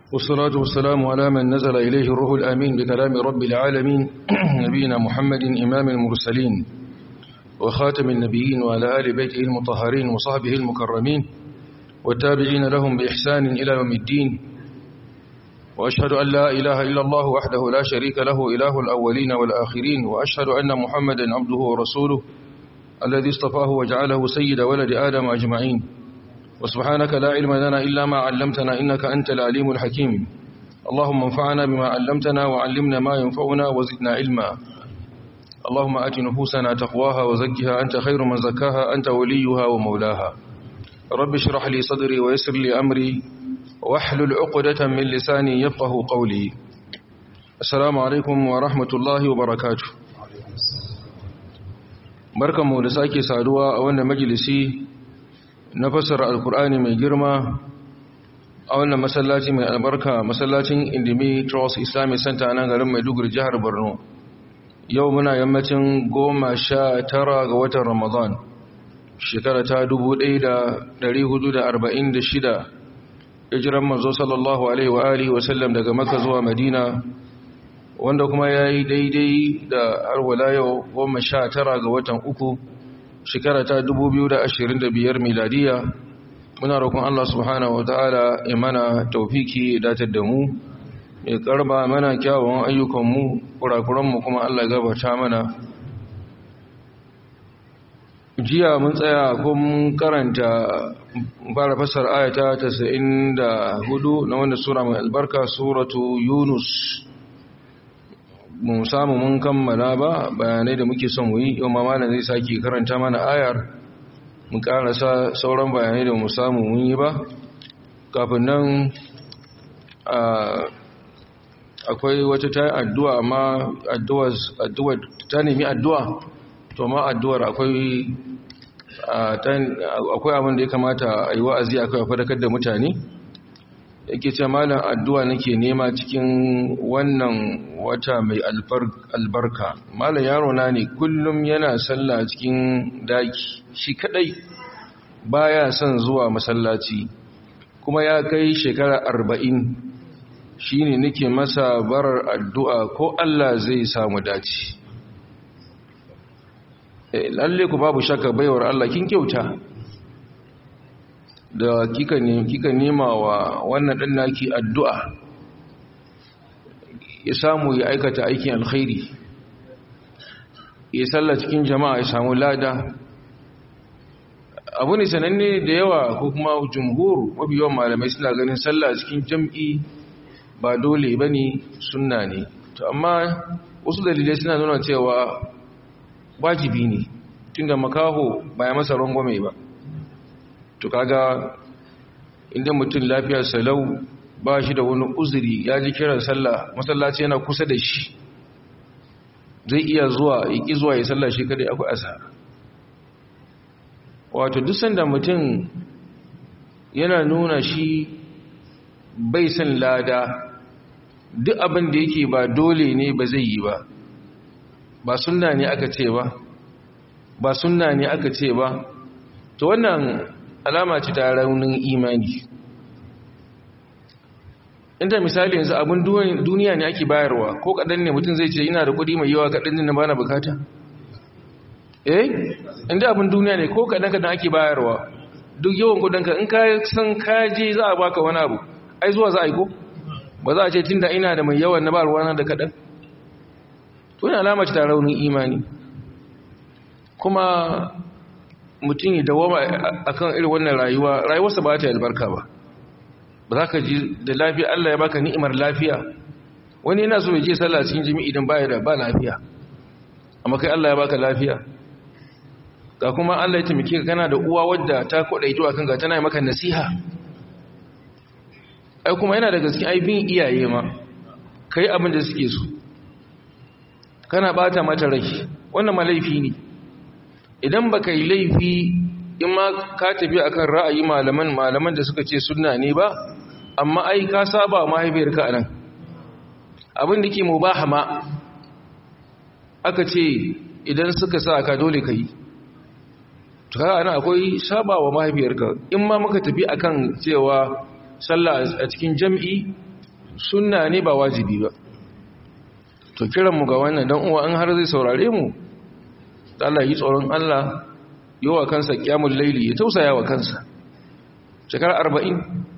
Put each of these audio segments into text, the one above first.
والصلاة والسلام على من نزل إليه الروح الأمين بكلام رب العالمين نبينا محمد إمام المرسلين وخاتم النبيين وعلى آل بيته المطهرين وصحبه المكرمين والتابعين لهم بإحسان إلى يوم الدين وأشهد أن لا إله إلا الله وحده لا شريك له إله الأولين والآخرين وأشهد أن محمدا عبده ورسوله الذي اصطفاه وجعله سيد ولد آدم أجمعين وسبحانك لا علم لنا إلا ما علمتنا إنك أنت العليم الحكيم اللهم انفعنا بما علمتنا وعلمنا ما ينفعنا وزدنا علما اللهم آت نفوسنا تقواها وزكها أنت خير من زكاها أنت وليها ومولاها رب اشرح لي صدري ويسر لي أمري واحلل عقدة من لساني يفقه قولي السلام عليكم ورحمة الله وبركاته barkanmu da sake saduwa a wannan majalisi na fassara alkur'ani mai girma a wannan masallaci mai albarka masallacin indimi trust islamic center nan garin maiduguri jihar borno yau muna yammacin goma sha tara ga watan ramadan shekara ta dubu ɗaya da ɗari hudu da arba'in da shida hijiran manzo sallallahu alaihi wa alihi wasallam daga maka zuwa madina wanda kuma ya yi daidai da arwala yau goma sha tara ga watan uku shekara ta biyar miladiya muna roƙon Allah subhanahu wa ta'ala ya mana taufiki datar da mu ya karba mana kyawun ayyukanmu kurakuranmu kuma Allah ya gabata mana jiya mun tsaya kun karanta fara fasar ayata 94 na wanda sura mai albarka suratu yunus mu samu mun kammala ba bayanai da muke son yi yau ma malam zai sake karanta mana ayar mu karasa sauran bayanai da mu samu mun yi ba kafin nan akwai wata ta addu'a amma addu'a ta nemi addu'a to ma addu'ar akwai akwai abin da ya kamata a yi wa'azi akwai fadakar da mutane yake ce malam addu'a nake nema cikin wannan wata mai albarka malam yaro na ne kullum yana sallah cikin daki shi kadai baya son zuwa masallaci kuma ya kai shekara arba'in shi ne nake masa barar addu'a ko Allah zai samu dace lalle ku babu shakka baiwar Allah kin kyauta da kika ne kika nema wa wannan dan naki addu'a ya samu ya aikata aikin alkhairi ya salla cikin jama'a ya samu lada abu ne sananne da yawa ko kuma jumhur mafi yawan malamai suna ganin sallah cikin jam'i ba dole bane sunna ne to amma wasu dalilai suna nuna cewa wajibi ne tunda makaho ba ya masa rangwame ba to kaga inda mutum lafiyar salau ba shi da wani uzuri ya ji kiran sallah masallaci yana kusa da shi zai iya zuwa iki zuwa ya sallah shi kadai akwai asara wato duk sanda mutum yana nuna shi bai san lada duk abin da yake ba dole ne ba zai yi ba ba sunna ne aka ce ba ba sunna ne aka ce ba to wannan alama ce ta raunin imani inda misali yanzu abin duniya ne ake bayarwa ko kadan ne mutum zai ce ina da kudi mai yawa kadan ne bana bukata eh inda abin duniya ne ko kadan kadan ake bayarwa duk yawan kudinka in ka san kaje za a baka wani abu ai zuwa za a yi ko ba za a ce tunda ina da mai yawan na ba ruwana da kadan to ina alama ce ta raunin imani kuma mutum ya dawama akan irin wannan rayuwa rayuwarsa ba ta albarka ba ba za ka ji da lafiya Allah ya baka ni'imar lafiya wani yana so ya je sallah cikin jami'i idan baya da ba lafiya amma kai Allah ya baka lafiya ga kuma Allah ya taimake ka kana da uwa wadda ta kwadaito akan ga tana maka nasiha ai kuma yana da gaske ai bin iyaye ma kai abin da suke so kana bata mata rai wannan ma laifi ne idan baka yi laifi in ma ka tafi akan ra'ayi malaman malaman da suka ce sunna ne ba amma ai ka saba mahaifiyarka anan abin da ke mubaha ma aka ce idan suka sa ka dole ka yi to kaga ana akwai saba wa mahaifiyarka in ma muka tafi akan cewa sallah a cikin jam'i sunna ne ba wajibi ba to kiranmu ga wannan dan uwa an har zai saurare mu Allah yi tsoron Allah yi wa kansa kyamun laili ya tausaya wa kansa shekara arba'in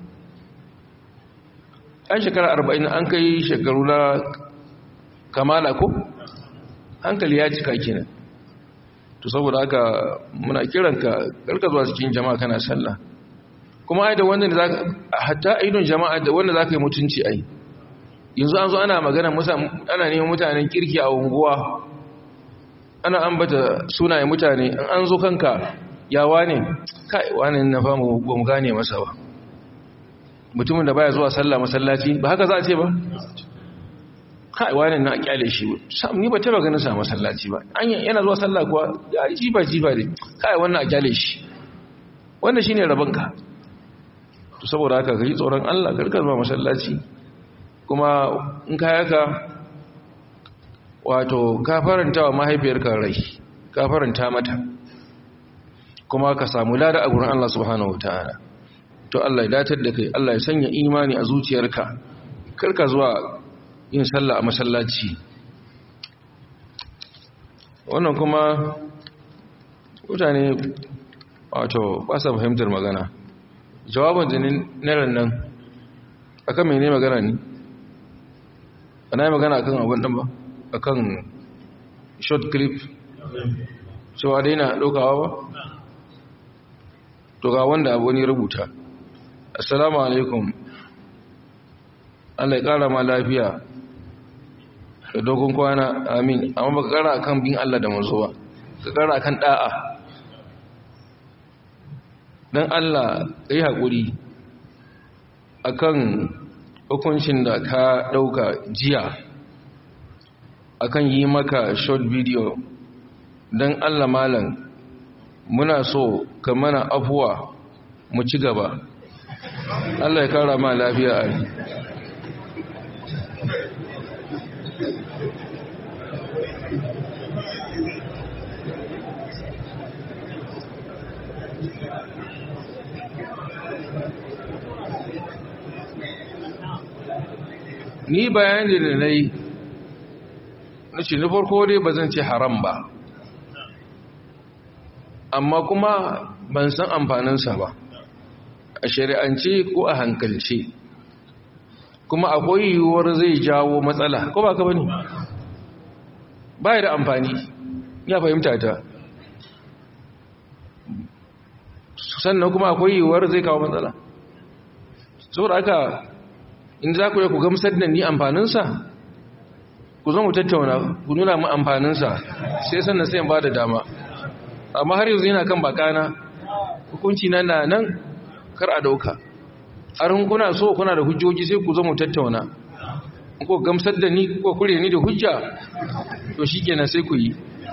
an shekara arba'in an kai shekaru na kamala ko hankali ya cika kenan to saboda haka muna kiranka karka zuwa cikin jama'a kana sallah kuma ai da wanda da zaka hatta aidon jama'a da wanda zaka yi mutunci ai yanzu an zo ana magana ana neman mutanen kirki a unguwa ana ambata sunayen mutane an zo kanka yawa ne kai wani na famu ba mu gane masa ba mutumin da baya zuwa sallah masallaci ba haka za a ce ba kai wani na kyale shi sam ni ba taba ganin sa masallaci ba an yana zuwa sallah kuwa ya jiba jiba ne kai wannan a kyale shi wannan shine rabanka to saboda haka kai tsoron Allah karka zuwa masallaci kuma in ka yaka wato ka faranta wa mahaifiyarka rai ka faranta mata kuma ka samu lada a gurin Allah subhanahu wataala to Allah ya datar da kai Allah ya sanya imani a zuciyarka karka zuwa yin sallah a masallaci wannan kuma mutane wato ba sa fahimtar magana jawabin jinin naran nan akan mene magana ne ana yi magana akan abin ɗan ba akan short clip cewa dai na ɗaukawa ba to ga wanda abu ne rubuta assalamu alaikum Allah ya ƙara ma lafiya da dogon kwana amin amma baka ƙara akan bin Allah da manzo ba ka ƙara akan da'a dan Allah kai haƙuri akan hukuncin da ka ɗauka jiya akan yi maka short video don Allah malam muna so ka mana afuwa mu ci gaba Allah ya kara ma lafiya a ni bayani da na yi na ce na farko dai ba zan ce haram ba amma kuma ban san amfaninsa ba a shari'ance ko a hankalce kuma akwai yiwuwar zai jawo matsala ko ba ka bane ba da amfani ya fahimta ta sannan kuma akwai yiwuwar zai kawo matsala saboda haka in za ku yi ku gamsar da ni amfaninsa ku zo mu tattauna ku nuna mu amfaninsa sai sannan sai ba da dama amma har yanzu yana kan bakana hukunci na na nan kar a dauka harin kuna so kuna da hujjoji sai ku zo mu tattauna ko gamsar da ni ko kure ni da hujja to shikenan sai ku yi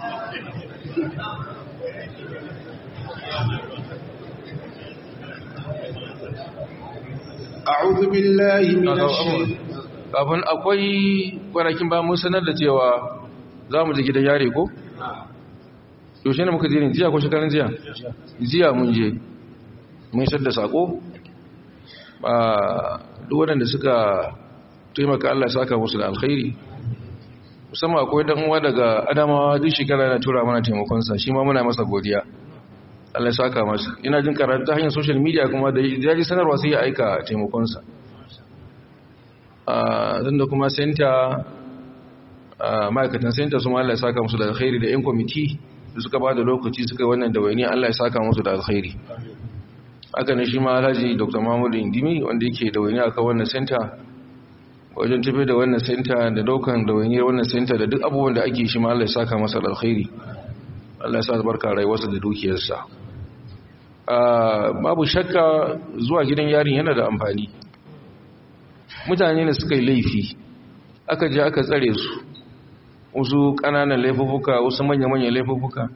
أعوذ بالله من الشيطان kafin akwai kwanakin ba mun sanar da cewa za mu je gidan yare ko? yaushe ne muka zirin jiya ko shekarun jiya? jiya mun je mun isar da sako a duk waɗanda suka taimaka Allah saka musu da alkhairi musamman akwai dan uwa daga adamawa duk shekara na tura mana taimakonsa shi ma muna masa godiya Allah saka masa ina jin karatu ta hanyar social media kuma da yaji sanarwa sai ya aika taimakonsa zan da kuma senta ma'aikatan senta su ma Allah ya saka musu da alkhairi da 'yan kwamiti da suka ba da lokaci suka wannan da wani Allah ya saka musu da alkhairi haka ne shi ma alhaji dr mahmudu indimi wanda yake da wani aka wannan senta wajen tafi da wannan senta da daukan da wani wannan senta da duk abubuwan da ake shi ma Allah ya saka masa da alkhairi Allah ya sa barka rayuwarsa da dukiyarsa babu shakka zuwa gidan yarin yana da amfani mutane ne suka yi laifi aka je aka tsare su wasu ƙananan laifuka wasu manya-manyan laifuka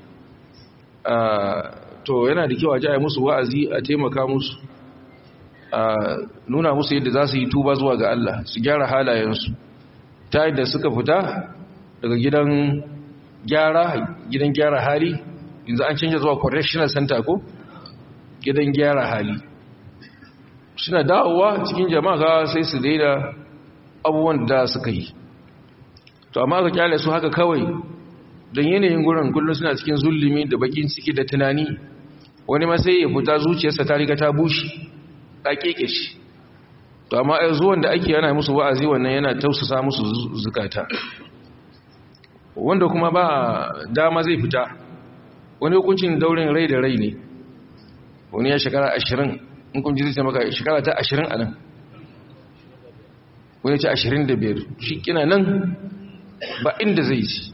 to yana da kyau a ji a yi musu wa'azi a taimaka musu a nuna musu yadda za su yi tuba zuwa ga Allah su gyara halayensu ta yadda suka fita daga gidan gyara gidan gyara hali yanzu an canja zuwa correctional center ko gidan gyara hali suna dawowa cikin jama'a sai su daida abubuwan da suka yi to amma ka kyale su haka kawai don yanayin gurin kullum suna cikin zulumi da bakin ciki da tunani wani ma sai ya fita zuciyarsa ta riga ta bushe ta keke shi to amma ai zuwan da ake yana musu wa'azi wannan yana tausasa musu zukata wanda kuma ba dama zai fita wani hukuncin daurin rai da rai ne wani ya shekara ashirin in kun ji zai maka shekara ta ashirin a nan wani ce ashirin da biyar shi kina nan ba inda zai ci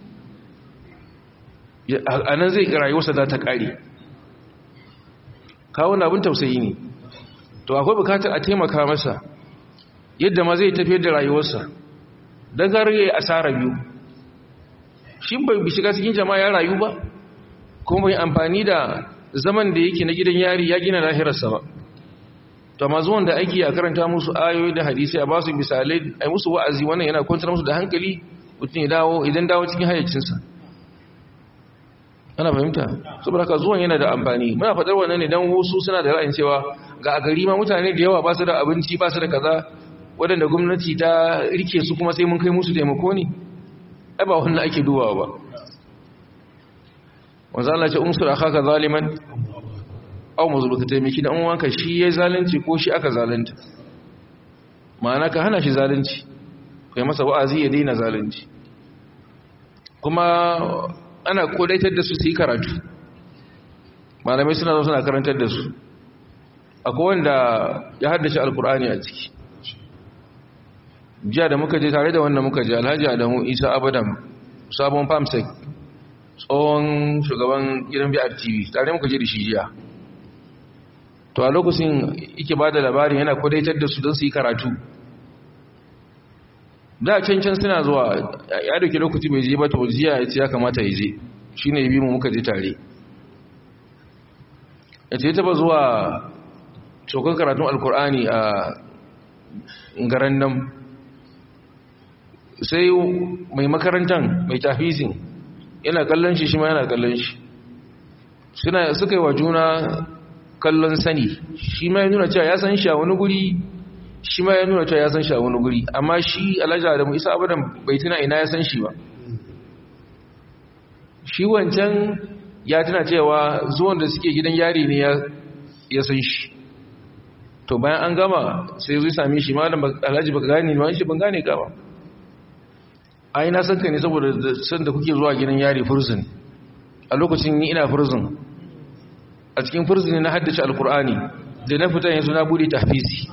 a nan zai rayuwarsa za ta ƙare kawo abin tausayi ne to akwai bukatar a taimaka masa yadda ma zai tafiyar da rayuwarsa don gargaye asara biyu shi bai bi shiga cikin jama'a ya rayu ba kuma bai amfani da zaman da yake na gidan yari ya gina lahirarsa ba to ma zuwan da ake a karanta musu ayoyi da hadisi a ba su misalai a musu wa'azi wannan yana kwantar musu da hankali mutum ya dawo idan dawo cikin hayyacinsa ana fahimta saboda haka zuwan yana da amfani muna faɗar wannan ne don wasu suna da ra'ayin cewa ga a gari ma mutane da yawa ba su da abinci ba su da kaza waɗanda gwamnati ta rike su kuma sai mun kai musu taimako ne ai ba wannan ake dubawa ba wanzu Allah ce unsur akhaka zaliman aw mazluka taimaki dan uwanka shi yayi zalunci ko shi aka zalunta ma'ana ka hana shi zalunci kai masa wa'azi ya daina zalunci kuma ana kodaitar da su su yi karatu malamai suna zo suna karantar da su akwai wanda ya haddace alkur'ani a ciki jiya da muka je tare da wanda muka je alhaji adamu isa abadan sabon famsec tsohon shugaban gidan biyar tv tare muka je da shi jiya to a lokacin ike ba da labarin yana kodaitar da su don su yi karatu da cancan suna zuwa ya dauki lokaci bai je ba to jiya ya ce ya kamata ya je shi ne bi mu muka je tare ya ce ya taba zuwa cokon karatun alkur'ani a garan nan sai mai makarantar mai tafizin yana kallon shi shi ma yana kallon shi suka yi wa juna kallon sani shi ma ya nuna cewa ya san shi a wani guri shi ma ya nuna cewa ya san shi a wani guri amma shi alhaji da mu isa abadan bai tuna ina ya san shi ba shi wancan ya tuna cewa zuwan da suke gidan yari ne ya san shi to bayan an gama sai zai same shi malam alhaji baka gane ba shi ban gane ka ba ai na san ka ne saboda san da kuke zuwa gidan yari prison a lokacin ni ina prison a cikin prison ne na haddace alkur'ani da na fita yanzu na bude tahfizi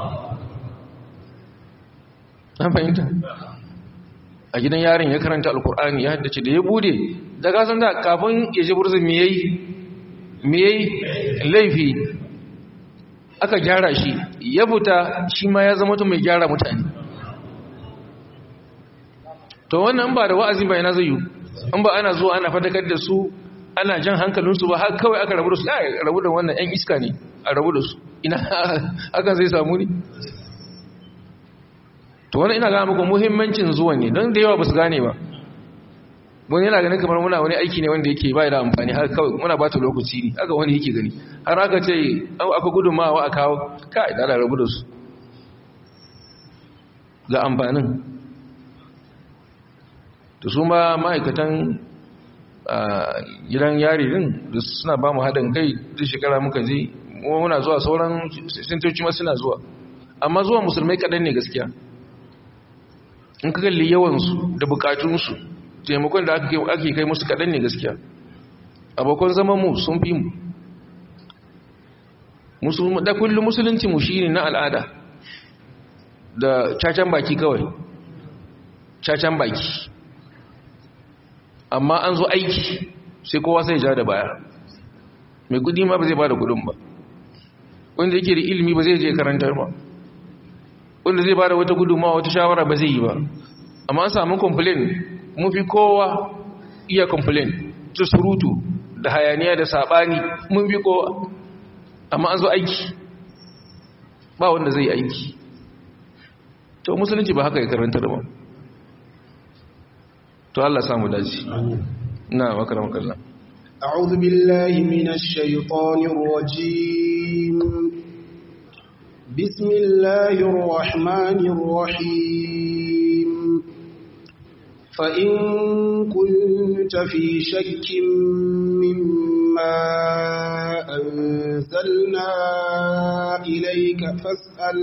an fahimta a gidan yarin ya karanta alkur'ani ya haddace da ya bude da kasan da kafin ya ji burzin me yayi me yayi laifi aka gyara shi ya fita shi ma ya zama mai gyara mutane to wannan ba da wa'azi ba yana zai yi an ba ana zuwa ana fadakar da su ana jan hankalinsu ba har kawai aka rabu da su a rabu da wannan 'yan iska ne a rabu da su ina hakan zai samu ne to wani ina gane muku muhimmancin zuwa ne don da yawa ba su gane ba wani yana ganin kamar muna wani aiki ne wanda yake bai da amfani har kawai muna ba ta lokaci ne haka wani yake gani har aka ce aka gudunmawa a kawo kai da rabu da su ga amfanin da su ma ma'aikatan gidan yari din da suna ba mu haɗin kai da shekara muka je muna zuwa sauran sintoci ma suna zuwa amma zuwa musulmai kaɗan ne gaskiya in ka kalli yawansu da bukatunsu taimakon da ake kai musu kaɗan ne gaskiya abokan zaman mu sun fi mu da kullum musulunci mu shine na al'ada da cacan baki kawai cacan baki amma an zo aiki sai kowa sai ja da baya mai kudi ma ba zai ba da kudin ba wanda yake da ilimi ba zai je karantar ba wanda zai ba da wata gudunmawa wata shawara ba zai yi ba amma an samu complain mun fi kowa iya complain ta surutu da hayaniya da sabani mun fi kowa amma an zo aiki ba wanda zai aiki to musulunci ba haka ya karantar ba to Allah samu dace na makaram kallah أعوذ بالله من الشيطان الرجيم بسم الله الرحمن الرحيم فإن كنت في شك مما أنزلنا إليك فاسأل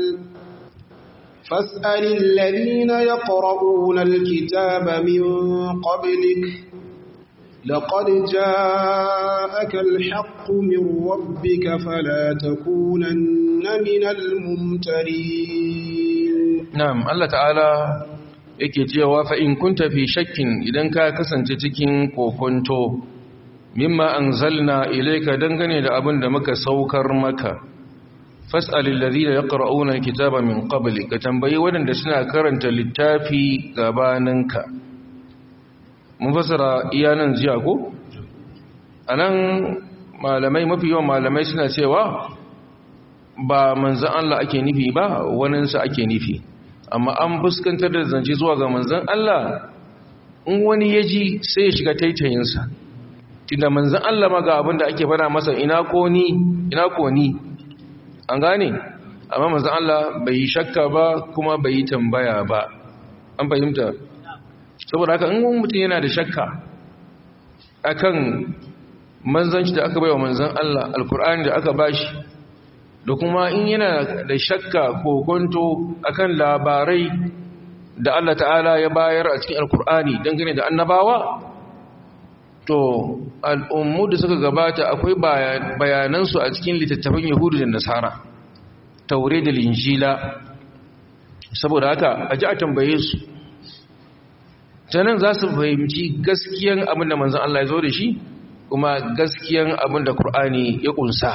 فاسأل الذين يقرؤون الكتاب من قبلك لقد جاءك الحق من ربك فلا تكونن من الممترين نعم الله تعالى yake cewa fa in kunta fi shakkin idan ka kasance cikin kokonto mimma anzalna ilayka dangane da abin da muka saukar maka fas'alil ladina yaqra'una alkitaba min qabli ka tambayi wadanda suna karanta littafi gabaninka mun fasara iyanan jiya ko anan malamai mafi yawan malamai suna cewa ba manzon Allah ake nufi ba waninsa ake nufi amma an fuskantar da zance zuwa ga manzon Allah in wani ya ji sai ya shiga taitayinsa tunda manzon Allah ma ga abin da ake fara masa ina ko ni ina ko ni an gane amma manzon Allah bai yi shakka ba kuma bai yi tambaya ba an fahimta saboda haka in mutum yana da shakka akan manzanci da aka baiwa manzon Allah alkur'ani da aka bashi da kuma in yana da shakka ko kwanto akan labarai da Allah ta'ala ya bayar a cikin alkur'ani dangane da annabawa to al'ummu da suka gabata akwai bayanansu a cikin littattafan yahudu da nasara taure da linjila saboda haka a ji a tambaye su ta nan za su fahimci gaskiyan abin da manzan Allah ya zo da shi kuma gaskiyan abin da Kur'ani ya ƙunsa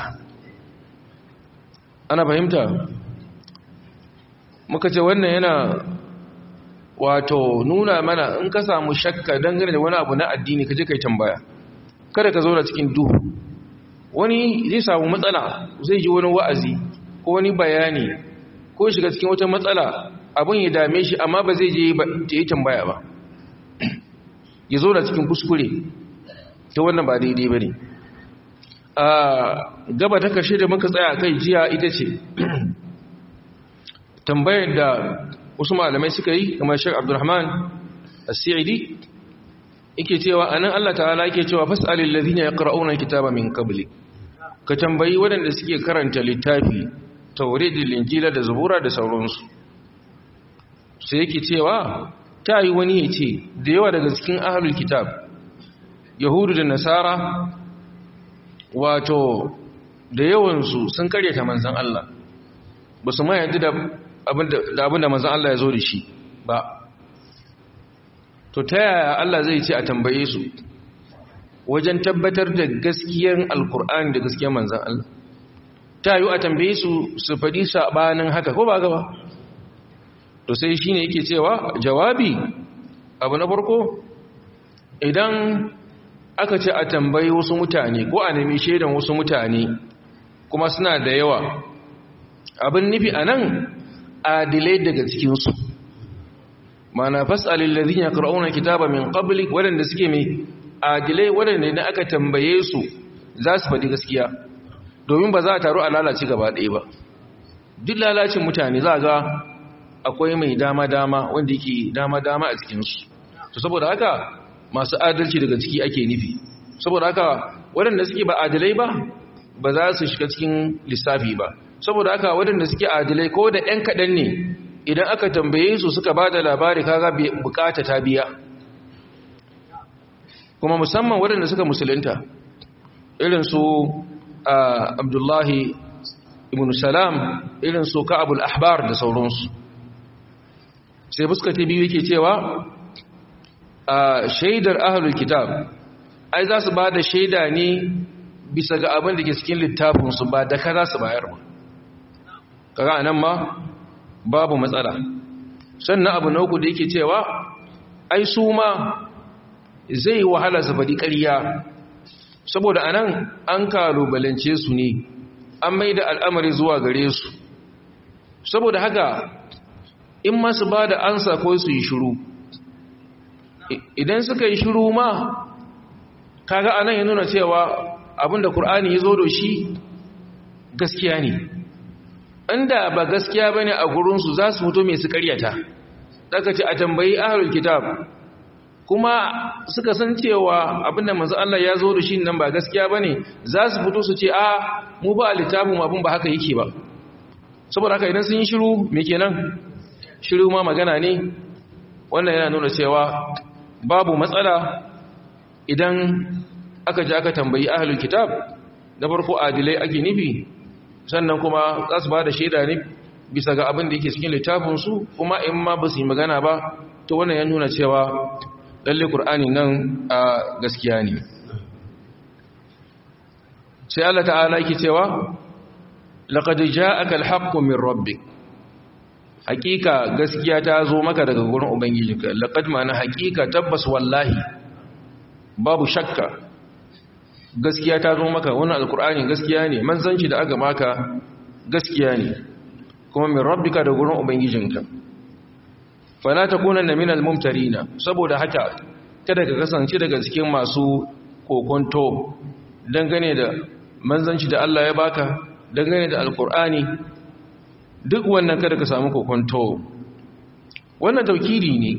ana fahimta muka ce wannan yana wato nuna mana in ka samu shakka dangane da wani abu na addini ka je kai tambaya kada ka zauna cikin duhu wani zai samu matsala zai ji wani wa'azi ko wani bayani ko shiga cikin wata matsala abin ya dame shi amma ba zai je yi tambaya ba ya zauna cikin kuskure ta wannan ba daidai ba ne a gaba ta kashe da muka tsaya kai jiya ita ce tambayar da wasu malamai suka yi kamar shek abdurrahman as-sa'idi yake cewa anan Allah ta'ala yake cewa fas'alil ladhina yaqra'una kitaba min qabli ka tambayi waɗanda suke karanta littafi taurid da linjila da zabura da sauransu sai yake cewa ta yi wani ya ce da yawa daga cikin ahlul kitab yahudu da nasara wato da yawansu sun karyata manzan Allah ba su ma yadda da abin da manzan Allah ya zo da shi ba to ta yaya Allah zai ce a tambaye su wajen tabbatar da gaskiyan alkur'ani da gaskiyan manzan Allah ta yi a tambaye su su faɗi saɓanin haka ko ba gaba to sai shi ne yake cewa jawabi abu na farko idan aka ce a tambayi wasu mutane ko a nemi shaidan wasu mutane kuma suna da yawa abin nufi a nan adilai daga cikinsu mana fas'alil ladhina yaqra'una kitaba min qablik wadanda suke mai adilai wadanda idan aka tambaye su za su faɗi gaskiya domin ba za a taru a lalace gaba ɗaya ba duk lalacin mutane za ga akwai mai dama-dama wanda yake dama-dama a cikinsu to saboda haka masu adalci daga ciki ake nufi saboda haka waɗanda suke ba adalai ba ba za su shiga cikin lissafi ba saboda haka waɗanda suke adalai ko da ‘yan kaɗan ne idan aka tambaye su suka ba da labari kaga bukata ta biya kuma musamman waɗanda suka musulunta irin su abdullahi ibn salam irin su ka'abul ahbar da sauransu sai fuska ta biyu yake cewa a shaidar ahlul kitab ai za su ba da shaida ne bisa ga abin da ke cikin littafinsu ba da ka za su bayar ba kaga anan ma babu matsala sannan abu na uku da yake cewa ai su ma zai wahala su faɗi ƙarya saboda anan an kalubalance su ne an mai da al'amari zuwa gare su saboda haka in masu ba da ansa ko su yi shiru idan suka yi shiru ma kaga anan ya nuna cewa abinda Kur'ani ya zo da shi gaskiya ne inda ba gaskiya bane a gurinsu za su fito mai su karyata daga ce a tambayi ahlul kitab kuma suka san cewa abinda manzo Allah ya zo da shi nan ba gaskiya bane za su fito su ce a mu ba littafin abin ba haka yake ba saboda haka idan sun yi shiru me kenan shiru ma magana ne wannan yana nuna cewa babu matsala idan aka ji aka tambayi ahlul kitab da farko adilai ake nufi sannan kuma za su ba da shaida ne bisa ga abin da yake cikin littafinsu kuma in ma ba su yi magana ba to wannan ya nuna cewa lalle Kur'ani nan a gaskiya ne sai Allah ta'ala yake cewa laqad ja'aka al-haqqu min rabbik hakika gaskiya ta zo maka daga gurin ubangijinka laqad ma'ana hakika tabbas wallahi babu shakka gaskiya ta zo maka wannan alqur'ani gaskiya ne manzanci da aka maka gaskiya ne kuma min rabbika da gurin ubangijinka fala takunanna minal mumtarina saboda haka kada ka kasance daga cikin masu kokonto dangane da manzanci da Allah ya baka dangane da alkur'ani duk wannan kada ka samu kokonto wannan taukiri ne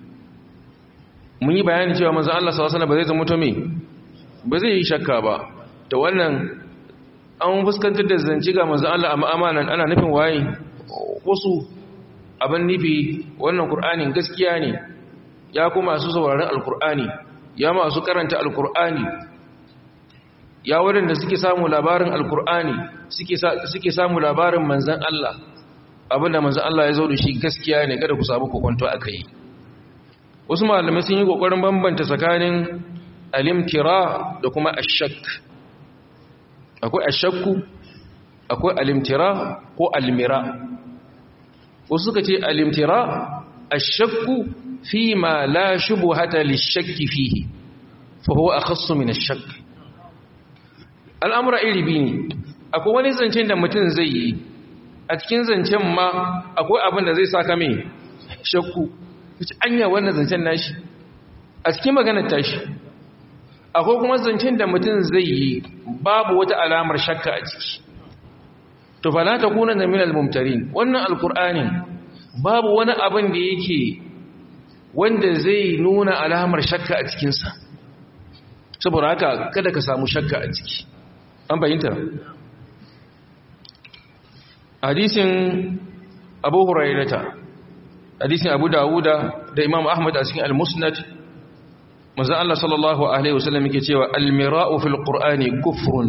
mun yi bayani cewa manzan Allah sallallahu alaihi wasallam ba zai zama to me ba zai yi shakka ba to wannan an fuskantar da zanci ga manzan Allah a ma'amalan ana nufin waye wasu abin nufi wannan Kur'anin gaskiya ne ya kuma masu sauraron alkur'ani ya masu karanta alkur'ani ya waɗanda suke samu labarin alkur'ani suke samu labarin manzan Allah abinda manzan Allah ya zo da shi gaskiya ne kada ku samu kokonto a kai wasu malamai sun yi ƙoƙarin bambanta tsakanin alimtira da kuma ashak akwai ashakku akwai alimtira ko almira wasu suka ce alimtira ashakku fi ma la shubuhata lishakki fihi fa huwa akhassu min ashak al'amura iri biyu ne akwai wani zancen da mutum zai yi a cikin zancen ma akwai abin da zai saka mai shakku wuce anya wannan zancen nashi a cikin maganar tashi akwai kuma zancen da mutum zai yi babu wata alamar shakka a ciki to fa la takuna min al-mumtarin wannan alqur'ani babu wani abin da yake wanda zai nuna alamar shakka a cikin sa saboda haka kada ka samu shakka a ciki an bayyanta hadisin Abu Hurairah hadisin Abu Dawuda da Imam Ahmad a cikin al-Musnad manzo Allah sallallahu alaihi wasallam yake cewa al-mira'u fil qur'ani kufrun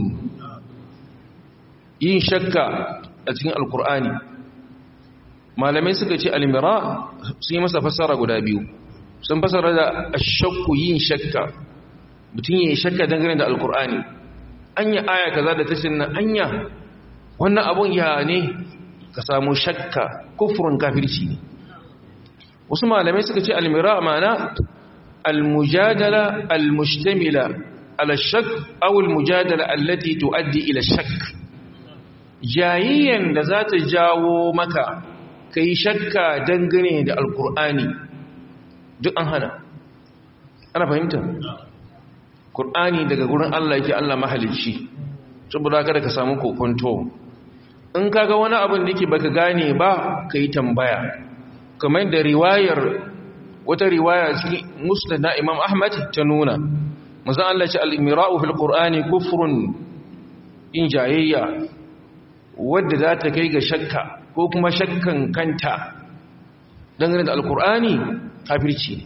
yin shakka a cikin alkur'ani malamai suka ce almira sun yi masa fassara guda biyu sun fassara da ashakku yin shakka mutum yin shakka dangane da alkur'ani anya aya kaza da tashin nan anya wannan abun ya ne ka samu shakka kufrun kafirci ne wasu malamai suka ce almira ma'ana almujadala almustamila ala shak aw almujadala allati tuaddi ila shak jayayyan da za ta jawo maka ka yi shakka dangane da alkur'ani duk an hana ana fahimta kur'ani daga gurin allah yake allah mahalicci saboda kada ka samu kokonto in kaga wani abin da yake baka gane ba ka yi tambaya kamar da riwayar wata riwaya cikin musnad na imam ahmad ta nuna mazan allah ce al-mira'u fil qur'ani kufrun in jayayya wadda za ta kai ga shakka ko kuma shakkan kanta dangane da alkur'ani kafirci ne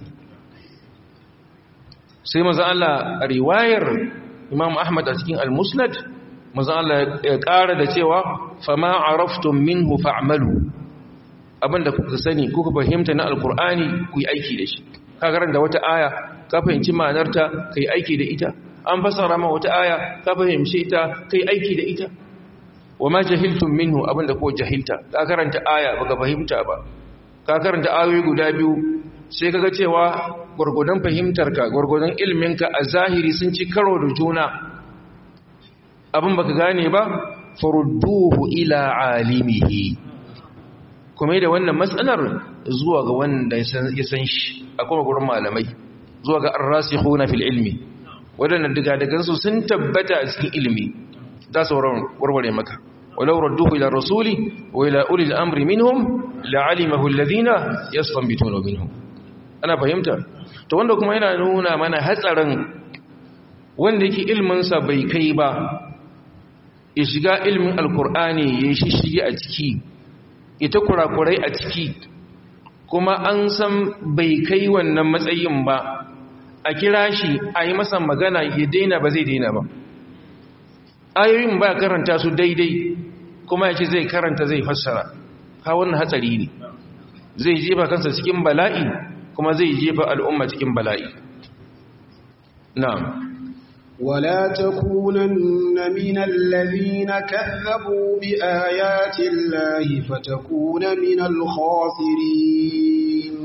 sai maza Allah a riwayar imam ahmad a cikin al-musnad maza Allah ya ƙara da cewa fama araftun minhu fa'malu abinda kuka sani kuka fahimta na alkur'ani ku yi aiki da shi ka karanta wata aya ka fahimci ma'anarta ka yi aiki da ita an fasara ma wata aya ka fahimce ta ka yi aiki da ita wa ma jahiltum minhu abinda ko jahilta ka karanta aya baka fahimta ba ka karanta ayoyi guda biyu sai kaga cewa gurgudan fahimtarka gurgudan ilminka a zahiri sun ci karo da juna abin baka gane ba farudduhu ila alimihi kuma da wannan matsalar zuwa ga wanda ya san shi akwai gurin malamai zuwa ga arrasikhuna fil ilmi wadannan diga dagansu sun tabbata a cikin ilimi za su warware maka walau radduhu ila rasuli wa ila ulil amri minhum la'alimahu alladhina yastanbituna minhum ana fahimta to wanda kuma yana nuna mana hatsarin wanda yake ilmin sa bai kai ba ya shiga ilmin alkur'ani ya shishige a ciki ita kurakurai a ciki kuma an san bai kai wannan matsayin ba a kira shi a yi masa magana ya daina ba zai daina ba ayoyin ba karanta su daidai kuma ya ce zai karanta zai fassara ha wannan hatsari ne zai jefa kansa cikin bala'i kuma zai jefa al'umma cikin bala'i na'am ولا تكونن من الذين كذبوا بآيات الله فتكون من الخاسرين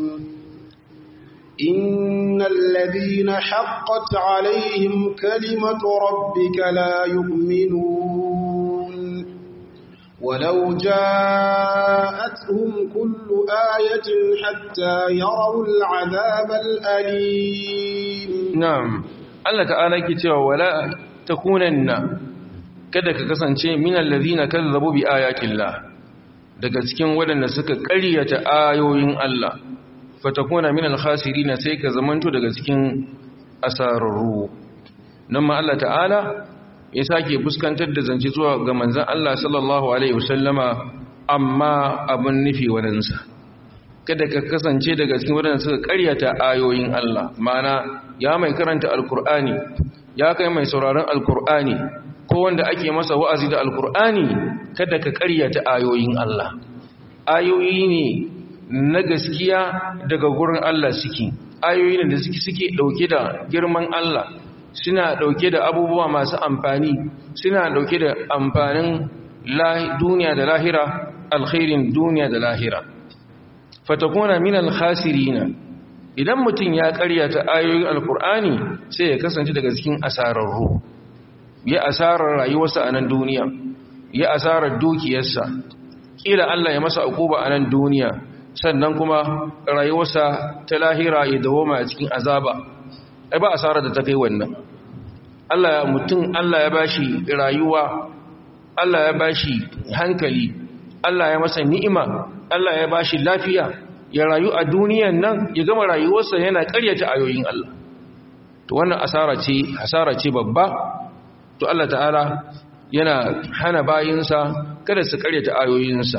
إن الذين حقت عليهم كلمة ربك لا يؤمنون ولو جاءتهم كل آية حتى يروا العذاب الأليم na'am Allah ta'ala yake cewa wala takunanna kada ka kasance minal ladina kazzabu bi ayatillah daga cikin waɗanda suka ƙaryata ayoyin Allah fatakuna minal khasirin sai ka zamanto daga cikin asararru nan ma Allah ta'ala ya sake fuskantar da zance zuwa ga manzon Allah sallallahu alaihi wasallama amma abun nufi wadansa kada ka kasance daga cikin waɗanda suka ƙaryata ayoyin Allah mana ya mai karanta alkur'ani ya kai mai sauraron alkur'ani ko wanda ake masa wa'azi da alkur'ani kada ka ƙaryata ayoyin Allah ayoyi ne na gaskiya daga gurin Allah suke ayoyi ne da suke suke dauke da girman Allah suna dauke da abubuwa masu amfani suna dauke da amfanin duniya da lahira alkhairin duniya da lahira fatakuna minal khasirina idan mutum ya karyata ayoyin alkur'ani sai ya kasance daga cikin asararru ya asarar rayuwarsa a nan duniya ya asarar dukiyarsa kila Allah ya masa akuba a nan duniya sannan kuma rayuwarsa ta lahira ya dawoma a cikin azaba ai ba asarar da ta kai wannan Allah ya mutum Allah ya bashi rayuwa Allah ya bashi hankali Allah ya masa ni'ima Allah ya bashi lafiya ya rayu a duniyan nan ya gama rayuwarsa yana ƙaryata ayoyin Allah to wannan asara ce asara ce babba to Allah ta'ala yana hana bayinsa kada su ƙaryata ayoyinsa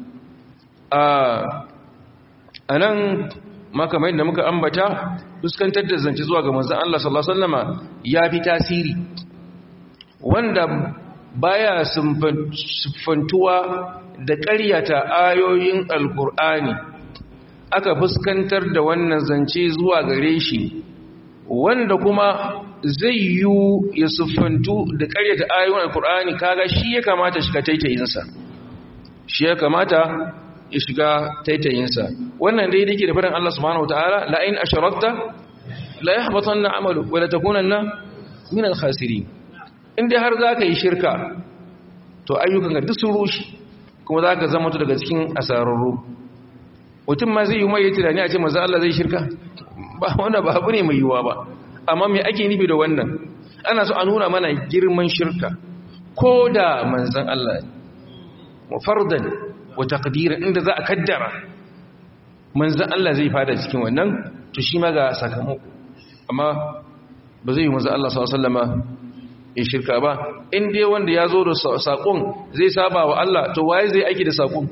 a nan makamai da muka ambata fuskantar da zance zuwa ga manzon Allah sallallahu alaihi wasallama ya fi tasiri wanda baya siffantuwa da ƙaryata ayoyin alkur'ani aka fuskantar da wannan zance zuwa gare shi wanda kuma zai yi ya siffantu da ƙaryata ayoyin alkur'ani kaga shi ya kamata shiga taitayinsa shi ya kamata ya shiga taitayinsa wannan dai dake da faɗin Allah subhanahu wataala la in asharakta la yahbatanna amalu wa la takunanna min al-khasirin in dai har zaka yi shirka to ayyukan ka duk sun rushe kuma zaka zama to daga cikin asararru mutum ma zai yi mai tunani a ce manzo Allah zai shirka ba wanda ba abu ne mai yiwuwa ba amma me ake nufi da wannan ana so a nuna mana girman shirka ko da manzon Allah wa fardan wa taqdiran inda za a kaddara manzon Allah zai fada cikin wannan to shi ma ga sakamako amma ba zai yi manzon Allah sallallahu alaihi wasallama ya shirka ba in dai wanda ya zo da sakon zai saba wa Allah to waye zai aiki da sakon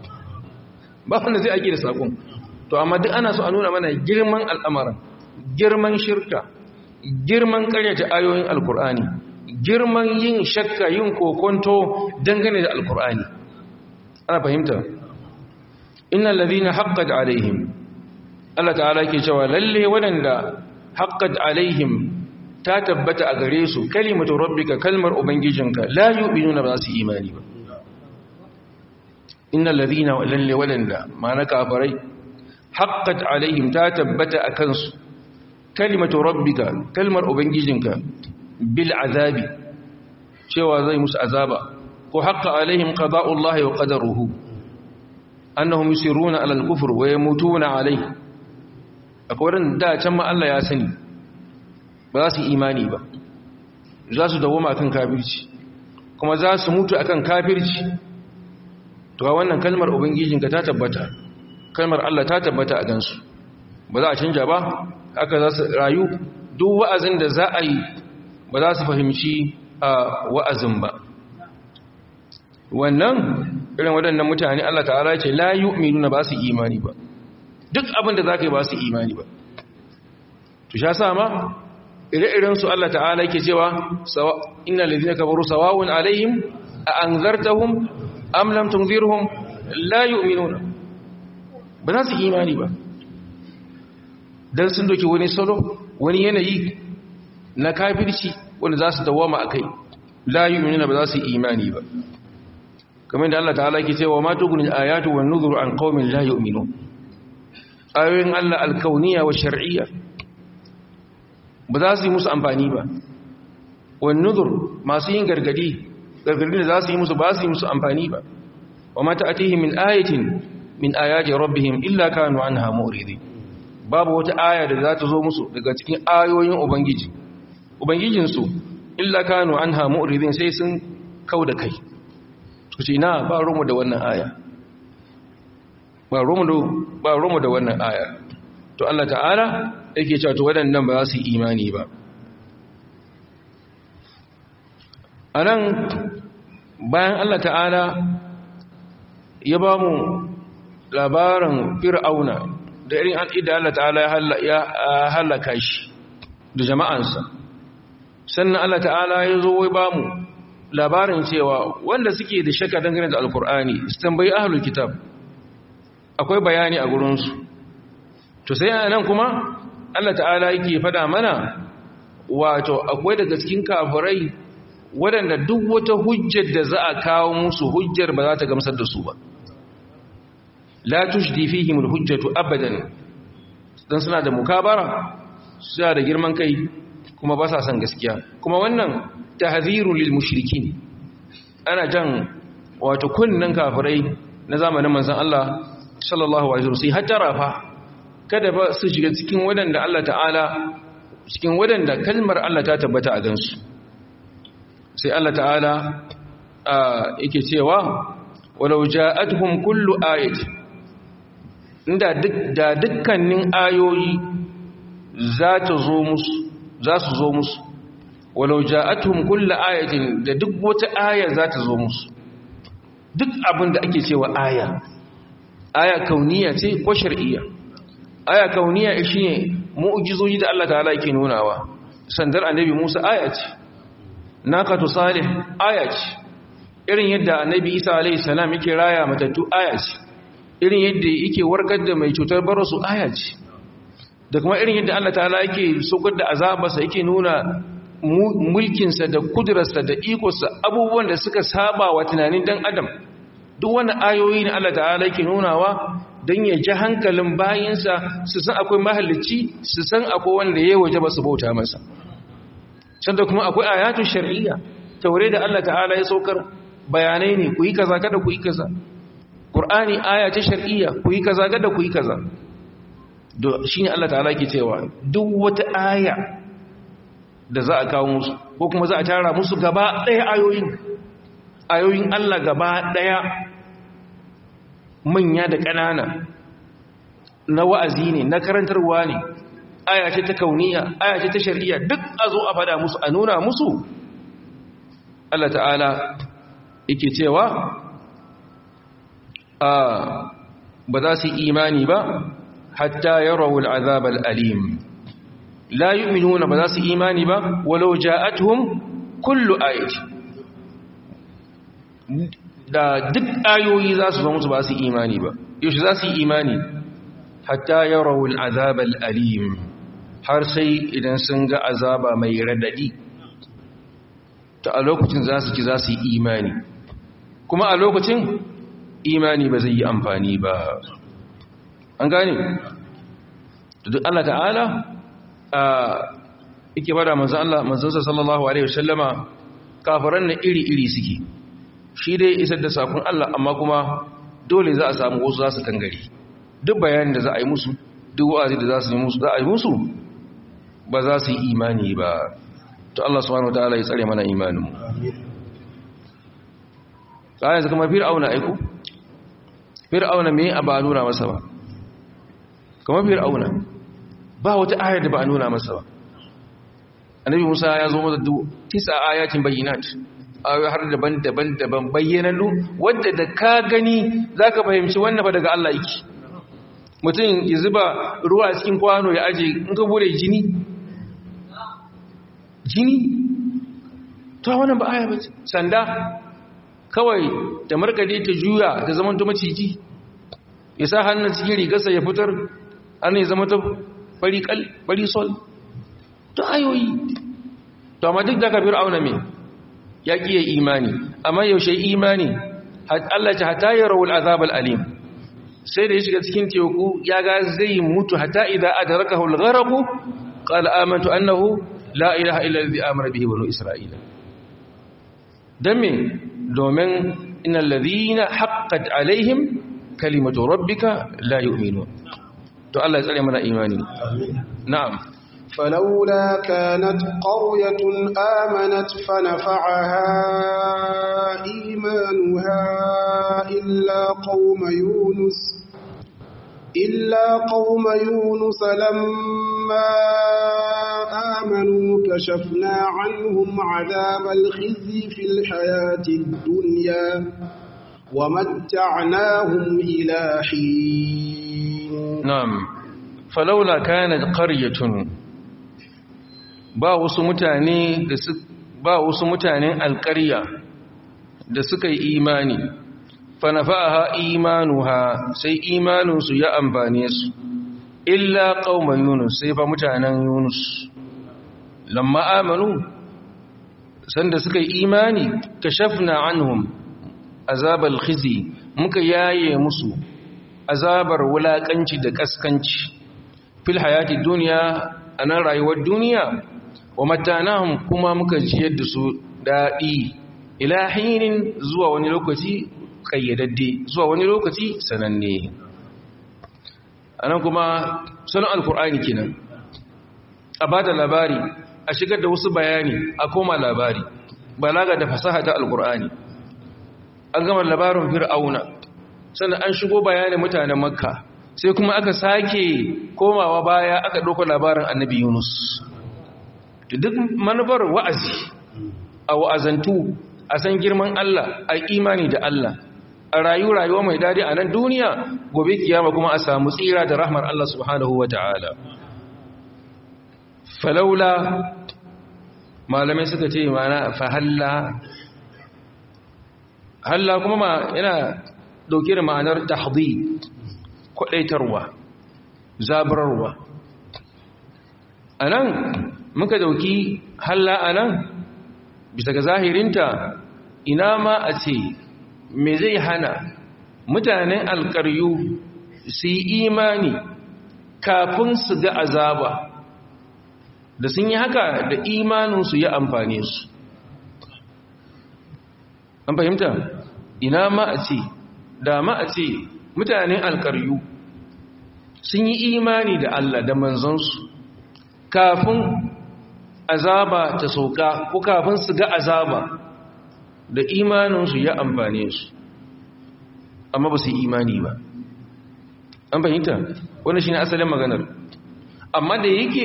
ba wanda zai aiki da sakon to amma duk ana so a nuna mana girman al'amarin girman shirka girman karyata ayoyin alkur'ani girman yin shakka yin kokonto dangane da alkur'ani ana fahimta innal ladina haqqat alaihim Allah ta'ala ke cewa lalle waɗanda haqqat alaihim ta tabbata a gare su kalimatu rabbika kalmar ubangijinka la yu'minuna ba su imani ba innal ladina lalle waɗanda ma'ana kafarai haqqat alaihim ta tabbata a kansu kalimatu rabbika kalmar ubangijinka bil azabi cewa zai musu azaba ko haqqa alaihim qada'ullahi wa qadaruhu annahum yusiruna ala al-kufr wa yamutuna alayhi akwai ran da can ma Allah ya sani ba za su imani ba za su dawo kan kafirci kuma za su mutu akan kafirci to wannan kalmar ubangijinka ta tabbata kalmar Allah ta tabbata a gansu ba za a canja ba haka za su rayu duk wa'azin da za a yi ba za su fahimci a wa'azin ba wannan irin waɗannan mutane Allah ta'ala ce la yu'minuna ba su imani ba duk abin da za ka yi ba su imani ba to sha sama ire-iren su Allah ta'ala yake cewa innal ladina kafaru sawa'un alaihim a anzartahum am lam tunzirhum la yu'minuna ba za su imani ba dan sun doki wani salo wani yanayi na kafirci wanda za su dawama akai la yu'minuna ba za su imani ba kamar da Allah ta'ala yake cewa ma tugunil ayatu wan nuzuru an qaumin la yu'minun ayoyin Allah alkauniya wa shar'iyya ba za su yi musu amfani ba wan nuzur masu yin gargadi gargadi da za su yi musu ba su yi musu amfani ba wa ma ta'atihi min ayatin min ayati rabbihim illa kanu anha mu'ridin babu wata aya da za ta zo musu daga cikin ayoyin ubangiji ubangijinsu illa kanu anha mu'ridin sai sun kauda kai su ce na ba rumu da wannan aya ba rumu da wannan aya to Allah ta'ala yake cewa to waɗannan ba za su yi imani ba a nan bayan Allah ta'ala ya ba mu labarin fir'auna da irin al'ida Allah ta'ala ya halaka shi da jama'ansa sannan Allah ta'ala ya zo wai ba mu labarin cewa wanda suke da shakka dangane da alkur'ani su tambayi ahlul kitab akwai bayani a gurinsu to sai a nan kuma Allah ta'ala yake fada mana wato akwai daga cikin kafirai waɗanda duk wata hujjar da za a kawo musu hujjar ba za ta gamsar da su ba la tushdi fihim alhujjatu abadan dan suna da mukabara suna da girman kai kuma ba sa son gaskiya kuma wannan tahzirun lil mushrikin ana jan wato kunnan kafirai na zamanin manzon Allah sallallahu alaihi wasallam sai hatta rafa kada ba su shiga cikin wadanda Allah ta'ala cikin wadanda kalmar Allah ta tabbata a gansu sai Allah ta'ala yake cewa walau ja'atuhum kullu ayati inda duk da dukkanin ayoyi za ta zo musu za su zo musu walau ja'atuhum kullu ayatin da duk wata aya za ta zo musu duk abin da ake cewa aya aya kauniya ce ko shar'iyya aya kauniya shine mu'jizoji da Allah ta'ala yake nunawa sandar annabi Musa aya ce naqatu salih aya ce irin yadda annabi Isa alayhi salam yake raya matattu aya ce irin yadda yake warkar da mai cutar barasu aya ce da kuma irin yadda Allah ta'ala yake sokar da azabarsa yake nuna mulkinsa da kudurarsa da ikonsa abubuwan da suka saba wa tunanin dan adam duk wani ayoyi ne Allah ta'ala yake nunawa don ya ji hankalin bayinsa su san akwai mahallici su san akwai wanda ya waje ba su bauta masa sanda kuma akwai ayatun shar'iyya taure da Allah ta'ala ya saukar bayanai ne ku yi kaza kada ku yi kaza Qur'ani aya ce shar'iyya ku yi kaza kada ku yi kaza shine Allah ta'ala ke cewa duk wata aya da za a kawo musu ko kuma za a tara musu gaba ɗaya ayoyin ayoyin Allah gaba ɗaya manya da ƙanana na wa'azi ne na karantarwa ne aya ce ta kauniya aya ce ta shari'a duk a zo a fada musu a nuna musu Allah ta'ala yake cewa ba za su imani ba hatta yarawu al'azab al'alim la yu'minuna ba za su imani ba walau ja'atuhum kullu ayati da duk ayoyi za su zo musu ba su imani ba yaushe za su yi imani hatta yarawu al'azab al'alim har sai idan sun ga azaba mai radadi ta a lokacin za su ci za su yi imani kuma a lokacin imani ba zai yi amfani ba an gane duk Allah ta'ala a ike bada manzan Allah manzansa sallallahu alaihi wasallama kafiran na iri-iri suke shi dai isar da sakon Allah amma kuma dole za a samu wasu za su kangare duk bayanin da za a yi musu duk wa'azi da za su yi musu za a yi musu ba za su yi imani ba to Allah subhanahu wataala ya tsare mana imanin ta yanzu kuma fir'auna aiko fir'auna me a ba nuna masa ba kamar fir'auna ba wata ayar da ba a nuna masa ba annabi musa ya zo masa tisa ayatin bayyinat ayoyi har daban-daban daban bayyanannu wadda da ka gani zaka fahimci wannan ba daga Allah yake mutum ya zuba ruwa a cikin kwano ya aje in ka bude jini jini ta wannan ba aya ba sanda kawai da markade ta juya ta zama ta maciji ya sa hannun cikin rigarsa ya fitar an ya zama ta fari sol ta ayoyi to amma duk da ka fir'auna me ya kiye imani amma yaushe imani Allah ta hata ya rawul azab alim sai da ya shiga cikin teku ya ga zai mutu hatta idza adrakahu al-gharq qala amantu annahu la ilaha illa alladhi amara bihi banu isra'ila dan me domin innal ladhina haqqat alaihim kalimatu rabbika la yu'minun to Allah ya tsare mana imani na'am فلولا كانت قرية آمنت فنفعها إيمانها إلا قوم يونس إلا قوم يونس لما آمنوا كشفنا عنهم عذاب الخزي في الحياة الدنيا ومتعناهم إلى حين نعم فلولا كانت قرية ba wasu mutane da su ba wasu mutanen alƙarya da suka yi imani fanafa'aha imanuha sai imaninsu ya amfane su illa qauma yunus sai fa mutanen yunus lamma amanu sanda suka yi imani kashafna anhum azabal khizi muka yaye musu azabar wulakanci da kaskanci fil hayati dunya anan rayuwar duniya wa matanahum kuma muka jiyar da su daɗi ila hinin zuwa wani lokaci ƙayyadadde zuwa wani lokaci sananne anan kuma sanar alkur'ani kenan a ba da labari a shigar da wasu bayani a koma labari balaga da fasaha ta alkur'ani an gama labarin fir'auna sannan an shigo bayanin mutanen makka sai kuma aka sake komawa baya aka ɗauka labarin annabi yunus duk manufar wa'azi a wa'azantu a san girman Allah a imani da Allah a rayu rayuwa mai dadi a nan duniya gobe kiyama kuma a samu tsira da rahmar Allah subhanahu wa ta'ala falaula malamai suka ce mana fahalla halla kuma ma yana dauke da ma'anar tahdid kwadaitarwa zaburarwa anan muka dauki halla anan bisa ga zahirinta ina ma a ce me zai hana mutanen alkaryu su yi imani kafin su ga azaba da sun yi haka da imaninsu ya amfane su an fahimta ina ma a ce da ma a ce mutanen alkaryu sun yi imani da Allah da manzansu kafin azaba ta sauka ko kafin su ga azaba da imaninsu ya amfane su amma ba su yi imani ba an fahimta wani shi ne asalin maganar amma da yake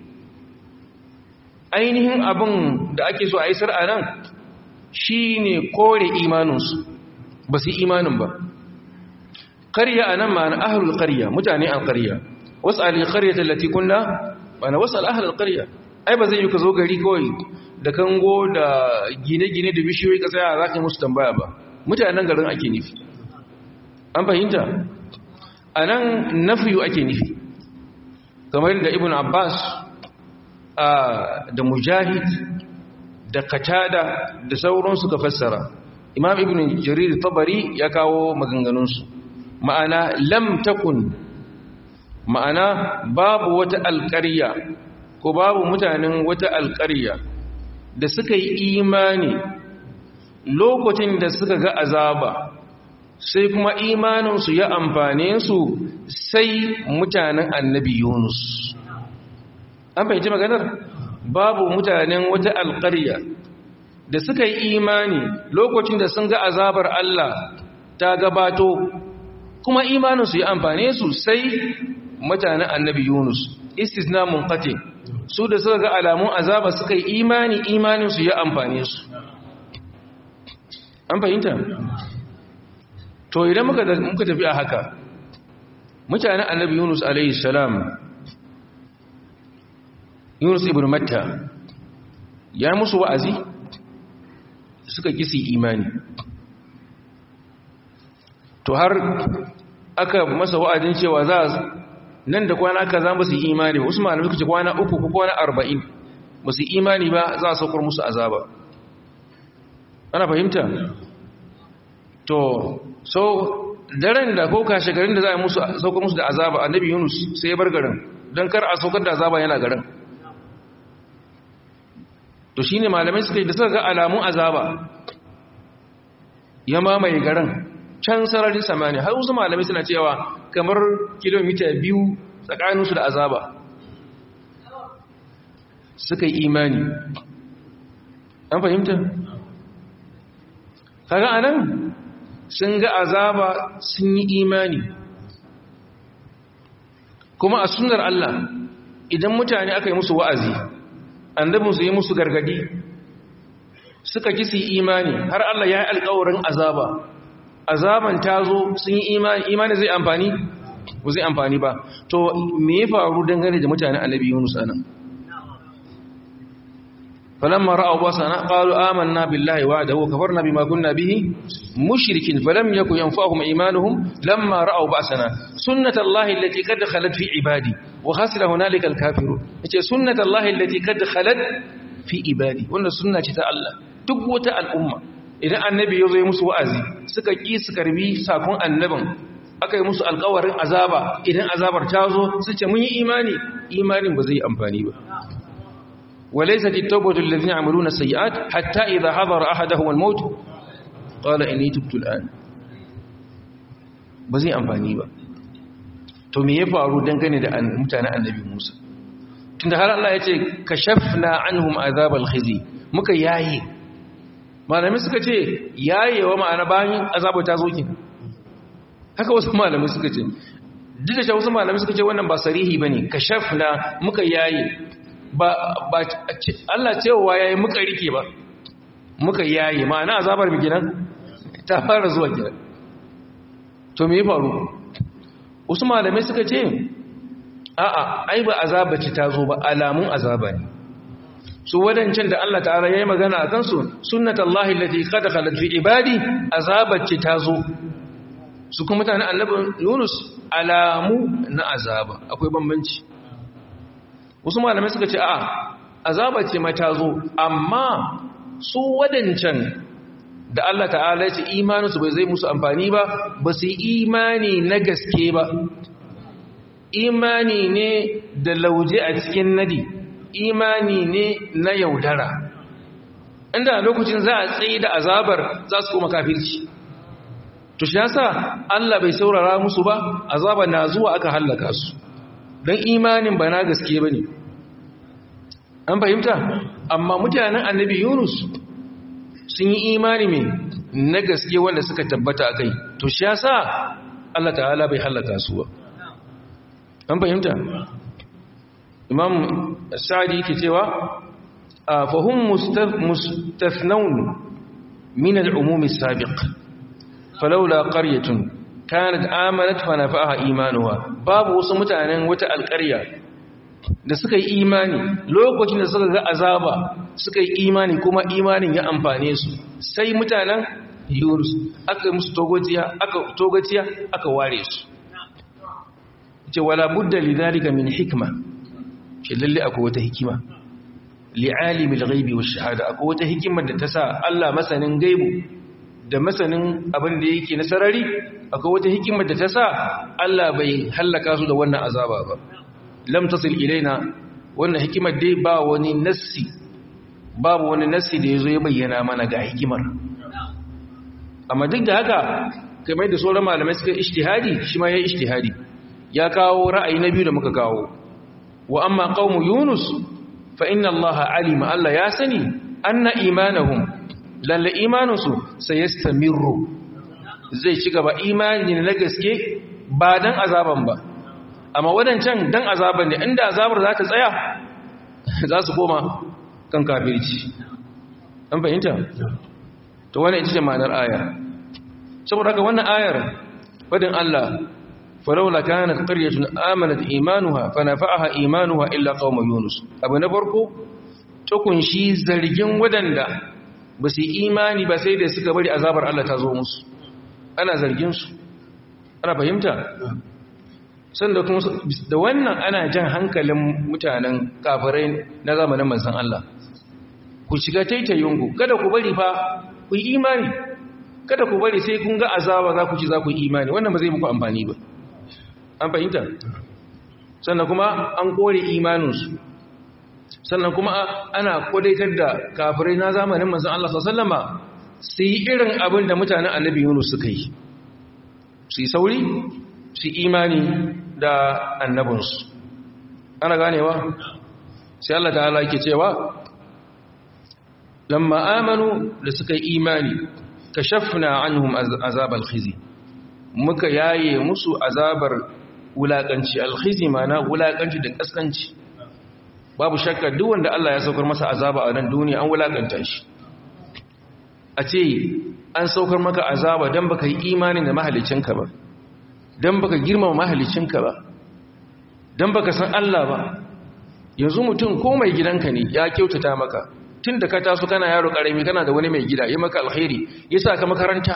ainihin abin da ake so a yi sar'a nan shi ne kore imaninsu ba su yi imanin ba ƙarya a nan ma'ana ahalul ƙarya mutane an ƙarya wasu alin ƙarya tallafi kunna ma'ana wasu al'ahalar ƙarya ai ba zai yi ka zo gari kawai da kango da gine-gine da bishiyoyi ka tsaya za ka yi musu tambaya ba mutanen garin ake nufi an fahimta a nan nafiyu ake nufi kamar da ibn abbas da mujahid da katada da sauran suka fassara imam ibn jarir tabari ya kawo maganganunsu ma'ana lam takun ma'ana babu wata alƙarya ko babu mutanen wata alƙarya da suka yi imani lokacin da suka ga azaba sai kuma imaninsu ya amfane su sai mutanen annabi yunus an fahimci maganar babu mutanen wata alƙarya da suka yi imani lokacin da sun ga azabar Allah ta gabato kuma imaninsu ya amfane su sai mutanen annabi Yunus istisna munqati su da suka ga alamun azaba suka yi imani imaninsu ya amfane su an fahimta to idan muka muka tafi a haka mutanen annabi Yunus alaihi salam Yunus ibn Matta ya musu wa'azi suka kisi imani to har aka masa wa'adin cewa za nan da kwana aka za musu imani wasu malamai suka ce kwana uku ko kwana arba'in musu imani ba za a saukar musu azaba ana fahimta to so daren da ko kashe garin da za a musu saukar musu da azaba annabi yunus sai ya bar garin don kar a saukar da azaba yana garin to shi ne malamai suka yi da suka ga alamun azaba ya mamaye garin can sararin samani har wasu malamai suna cewa kamar kilomita biyu tsakaninsu da azaba suka yi imani an fahimta? kaga anan sun ga azaba sun yi imani kuma a sunar Allah idan mutane aka yi musu wa'azi annabin su yi musu gargadi suka ki su imani har Allah ya yi alkawarin azaba azaban ta zo sun yi imani imani zai amfani ba zai amfani ba to me ya faru dangane da mutane annabi Yunus anan falamma ra'aw basana qalu amanna billahi wa'dahu kafarna bima kunna bihi mushrikin falam yakun yanfa'uhum imanuhum lamma ra'aw basana sunnatullahi allati qad khalat fi ibadi wa khasira hunalika al-kafirun yace sunnatullahi allati qad khalat fi ibadi wannan sunna ce ta Allah duk wata al'umma idan annabi ya zo musu wa'azi suka ki su karbi sakon annabin aka yi musu alƙawarin azaba idan azabar ta zo su ce mun yi imani imanin ba zai yi amfani ba وليست التوبة الذين يعملون السيئات حتى إذا حضر أحدهم الموت قال إني تبت الآن بزي أنفاني با to me ya faru dangane da mutanen annabi Musa tunda har Allah ya ce kashafna anhum azabal khizi muka yaye malamai suka ce yayewa ma'ana bayan azabu ta zo ki haka wasu malamai suka ce duk da wasu malamai suka ce wannan ba sarihi bane kashafna muka yaye ba Allah cewa yayi muka rike ba muka yayi ma'ana azabar mu gidan ta fara zuwa gidan to me ya faru wasu malamai suka ce a'a ai ba azaba ce ta zo ba alamun azaba ne su wadancan da Allah ta'ala yayi magana akan su sunnatullahi allati qad khalat fi ibadi azabar ce ta zo su kuma mutanen annabi Yunus alamu na azaba akwai bambanci wasu malamai suka ce a azaba ce mai tazo amma su wadancan da Allah ta'ala ya ce imaninsu bai zai musu amfani ba ba su yi imani na gaske ba imani ne da lauje a cikin nadi imani ne na yaudara inda lokacin za a tsaye da azabar za su koma kafirci to shi yasa Allah bai saurara musu ba azaba na zuwa aka hallaka su don imanin ba na gaske ba ne an fahimta amma mutanen annabi yunus sun yi imani mai na gaske wanda suka tabbata a kai to shi ya sa allah ta'ala bai hallaka su ba an fahimta imam sa'adi ke cewa a fahim mustafnaun min al'umumi sabiq falaula qaryatun kanat amanat fa nafa'aha imanuha babu wasu mutanen wata alƙarya da suka yi imani lokacin da suka ga azaba suka yi imani kuma imanin ya amfane su sai mutanen Yunus aka musu togotiya aka togotiya aka ware su ce wala budda lidhalika min hikma ce lalle akwai wata hikima li'alimil ghaibi wash shahada akwai wata hikimar da ta sa Allah masanin gaibu da masanin abin da yake na sarari akwai wata hikimar da ta sa Allah bai hallaka su da wannan azaba ba lam tasil ilaina wannan hikimar dai ba wani nassi babu wani nassi da yazo ya bayyana mana ga hikimar amma duk da haka kamar da sauran malamai suka ijtihadi shi ma ya ijtihadi ya kawo ra'ayi na biyu da muka kawo wa amma qaumu yunus fa inna allaha alima allah ya sani anna imanahum lalle imaninsu sai yastamirru zai ci gaba imani na gaske ba dan azaban ba amma wadancan dan azaban ne inda azabar za ta tsaya za su koma kan kafirci an fahimta to wannan ita ce ma'anar ayar saboda haka wannan ayar fadin Allah falawla kanat qaryatun amanat imanuha fanafa'aha imanuha illa qauma yunus abu na farko ta kunshi zargin wadanda ba su imani ba sai da suka bari azabar Allah ta zo musu ana zargin su ana fahimta sanda kuma da wannan ana jan hankalin mutanen kafirai na zamanin manzon Allah ku shiga taitayinku kada ku bari fa ku yi imani kada ku bari sai kun ga azaba za ku ci za ku yi imani wannan ba zai muku amfani ba an fahimta sannan kuma an kore imaninsu sannan kuma ana kodaitar da kafirai na zamanin manzon Allah sallama su yi irin abin da mutanen annabi Yunus suka yi su yi sauri su imani da annabinsu ana ganewa sai Allah ta'ala yake cewa lamma amanu da suka yi imani kashafna anhum azabal khizi muka yaye musu azabar wulakanci alkhizi mana wulakanci da kaskanci babu shakka duk wanda Allah ya saukar masa azaba a nan duniya an wulakanta shi a ce an saukar maka azaba dan baka yi imani da mahalicinka ba dan baka girmama mahalicinka ba dan baka san Allah ba yanzu mutum ko mai gidanka ne ya kyautata maka tun da ka taso kana yaro karami kana da wani mai gida ya maka alkhairi ya sa ka makaranta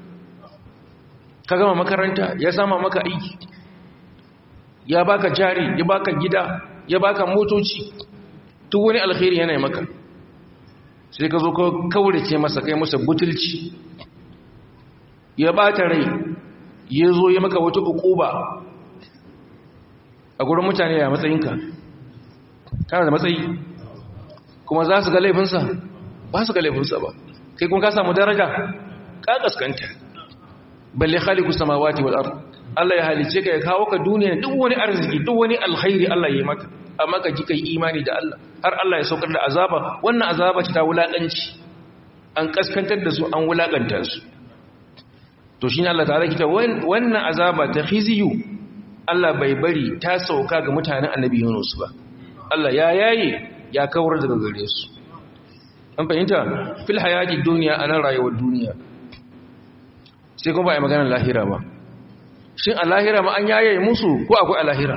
ka gama makaranta ya sama maka aiki ya baka jari ya baka gida ya baka motoci duk wani alkhairi yana maka sai ka zo ka kaurace masa kai masa butulci ya bata rai ya zo ya maka wata ukuba a gurin mutane ya matsayinka kana da matsayi kuma za su ga laifinsa ba su ga laifinsa ba kai kuma ka samu daraja ka kaskanta balle khaliqus samawati wal ard Allah ya halice ka ya kawo ka duniya duk wani arziki duk wani alkhairi Allah ya yi maka amma ka ji kai imani da Allah har Allah ya saukar da azaba wannan azaba ce ta wulakanci an kaskantar da su an wulakanta su to shine Allah ta'ala kita wannan azaba ta khiziyu Allah bai bari ta sauka ga mutanen annabi Yunus ba Allah ya yaye ya kawar daga gare su an fahimta fil hayati duniya a nan rayuwar duniya sai kuma ba a maganar lahira ba shin a lahira ma an yaye musu ko akwai a lahira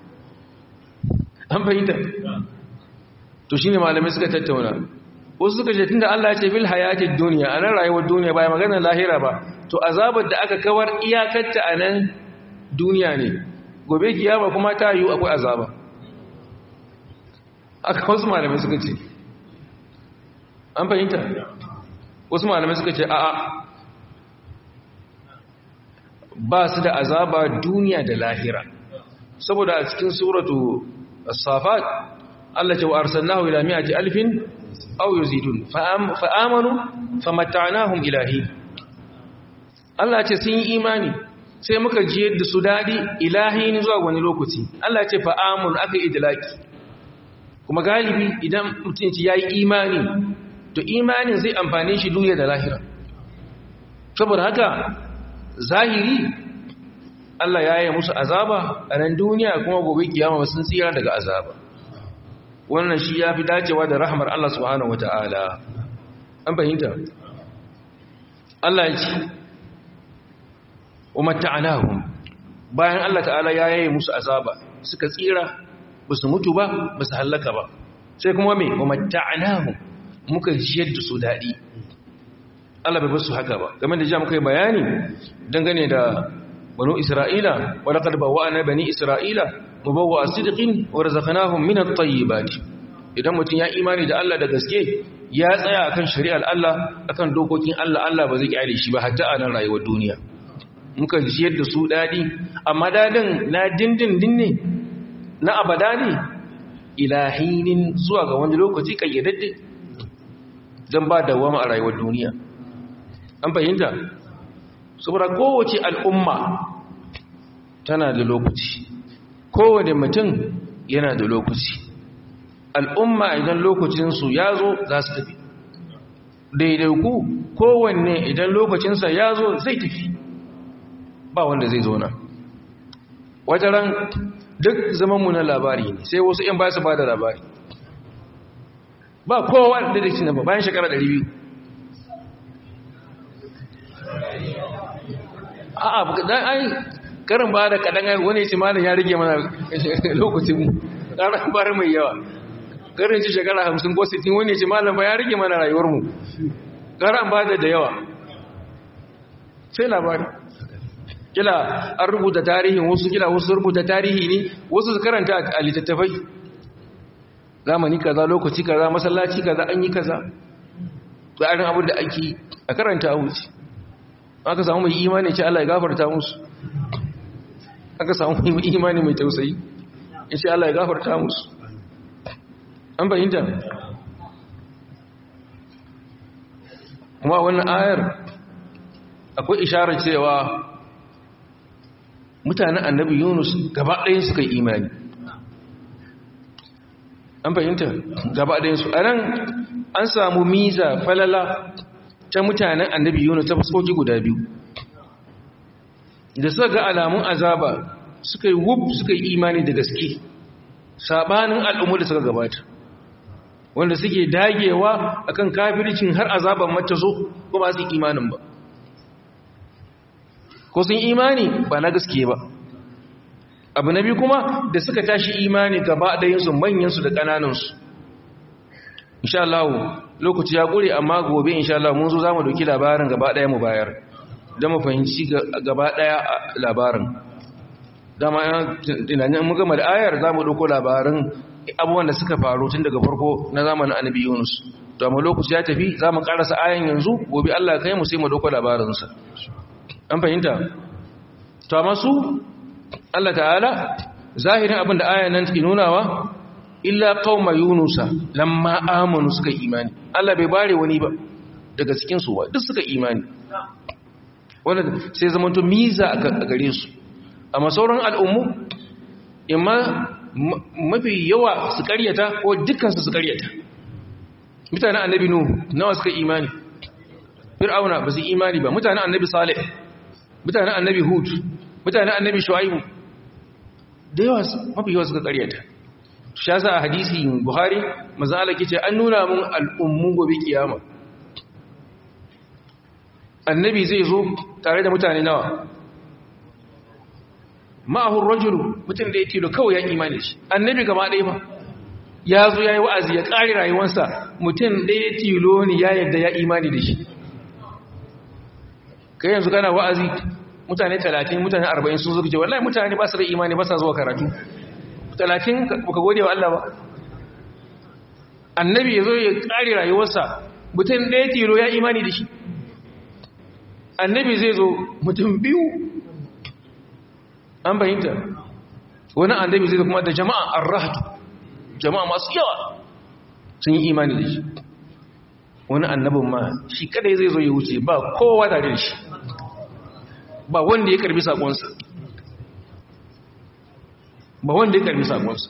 an fahimta to shine malamai suka tattauna wasu suka ce tunda Allah ya ce fil hayati duniya a nan rayuwar duniya ba a maganar lahira ba to azabar da aka kawar iyakarta a nan duniya ne gobe kiyama kuma ta yiwu akwai azaba aka wasu malamai suka ce an fahimta wasu malamai suka ce a'a ba su da azaba duniya da lahira saboda a cikin suratu as-safat Allah ce wa arsalnahu ila mi'ati alfin aw yuzidun fa amanu famatta'nahum ilahi Allah ce sun yi imani sai muka jiyar da su dadi ilahi ne zuwa wani lokaci Allah ce fa amanu aka idlaki kuma galibi idan mutum ya yi imani to imanin zai amfane shi duniya da lahira saboda haka zahiri Allah ya yi musu azaba a nan duniya kuma gobe kiyama sun tsira daga azaba wannan shi ya fi dacewa da rahmar Allah subhanahu wa ta'ala an fahimta Allah ya ce umatta'anahum bayan Allah ta'ala ya yi musu azaba suka tsira ba su mutu ba ba su hallaka ba sai kuma mai umatta'anahu muka jiyar da su daɗi Allah bai basu haka ba game da ja muka yi bayani dangane da banu isra'ila wa laqad bawwa'na bani isra'ila mubawwa'a sidqin wa razaqnahum min at-tayyibat idan mutum ya imani da Allah da gaske ya tsaya akan shari'ar Allah akan dokokin Allah Allah ba zai kyale shi ba hatta a nan rayuwar duniya muka jiyar da su daɗi amma dadin na dindindin ne na abada ne ilahinin zuwa ga wani lokaci kayyadadde zan ba dawama a rayuwar duniya an fahimta saboda kowace al'umma tana da lokaci kowane mutum yana da lokaci al'umma idan lokacinsu ya zo za su tafi daidaiku kowanne idan lokacinsa ya zo zai tafi ba wanda zai zo na wata ran duk zamanmu na labari ne sai wasu ‘yan ba su ba da labari ba kowa da da cinaba bayan shekara 200 a'a dan ai karin ba da kadan ai wani ce malam ya rige mana lokacin mu karan bar mai yawa karin ci shekara 50 ko 60 wani ce malam ba ya rige mana rayuwar mu karan ba da da yawa sai labari kila an rubuta tarihin wasu kila wasu rubuta tarihi ne wasu su karanta a littattafai zamani kaza lokaci kaza masallaci kaza an yi kaza tsarin abin da ake a karanta a wuce aka samu mai imani ce Allah ya gafarta musu aka samu mai imani mai tausayi ya ce Allah ya gafarta musu an fahimta kuma wannan ayar akwai isharar cewa mutanen annabi yunus gaba ɗayan suka yi imani an fahimta gaba ɗayansu a nan an samu miza falala ta mutanen annabi yunus ta fuskoki guda biyu da suka ga alamun azaba suka yi wub suka yi imani da gaske sabanin al'ummu da suka gabata wanda suke dagewa akan kafircin har azaban mata zo ko ba su yi imanin ba ko sun imani ba na gaske ba abu na biyu kuma da suka tashi imani gaba ɗayansu manyansu da ƙananansu insha Allah lokaci ya ƙure amma gobe insha Allah mun zo za mu doki labarin gaba ɗaya mu bayar don mu fahimci gaba ɗaya labarin dama tunanin mun gama da ayar za mu ɗauko labarin abubuwan da suka faru tun daga farko na zamanin annabi yunus to amma lokaci ya tafi za mu ƙarasa ayan yanzu gobe Allah kai mu sai mu ɗauko labarinsa an fahimta to amma su Allah ta'ala zahirin abin da ayan nan take nunawa illa qauma yunusa lamma amanu suka imani Allah bai bare wani ba daga cikin su duk suka imani wanda sai zaman to miza a gare su amma sauran al'ummu imma mafi yawa su karyata ko dukkan su su karyata mutanen annabi nuhu nawa suka imani fir'auna ba su imani ba mutanen annabi salih mutanen annabi hud mutanen annabi shu'aibu da yawa mafi yawa suka karyata shi yasa a hadisi buhari manzo Allah yace an nuna mun al'ummu gobe kiyama annabi zai zo tare da mutane nawa ma'ahu rajulu mutum da ya tilo kawai ya imani shi annabi gaba ɗaya ba ya zo ya yi wa'azi ya ƙari rayuwarsa mutum ɗaya tilo ne ya yadda ya imani da shi kai yanzu kana wa'azi mutane talatin mutane arba'in sun zuke wallahi mutane ba su da imani ba sa zuwa karatu talatin baka gode wa Allah ba annabi ya zo ya ƙari rayuwarsa mutum ɗaya tilo ya imani da shi annabi zai zo mutum biyu an bayinta wani annabi zai zo kuma da jama'a arrahatu jama'a masu yawa sun yi imani da shi wani annabin ma shi kadai zai zo ya wuce ba kowa tare da shi ba wanda ya karbi sakonsa ba wanda ya karbi sakonsa